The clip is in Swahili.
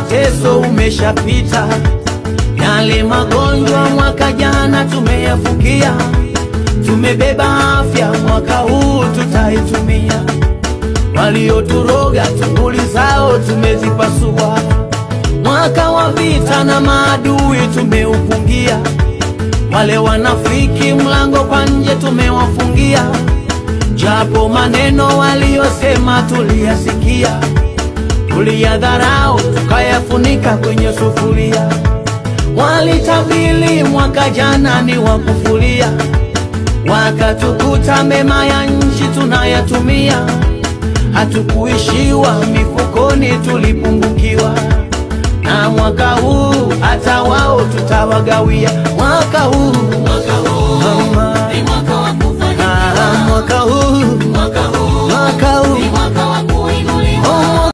mateso umeshapita, yale magonjwa mwaka jana tumeyafukia, tumebeba afya mwaka huu tutaitumia. Walioturoga tunguli zao tumezipasua, mwaka wa vita na maadui tumeupungia, wale wanafiki mlango kwa nje tumewafungia, japo maneno waliyosema tuliyasikia tuliyadharau tukayafunika kwenye sufuria. Walitabili mwaka jana ni wa kufulia, wakatukuta mema ya nchi tunayatumia. Hatukuishiwa mifukoni, tulipungukiwa na mwaka huu hata wao tutawagawia. Mwaka huu, mwaka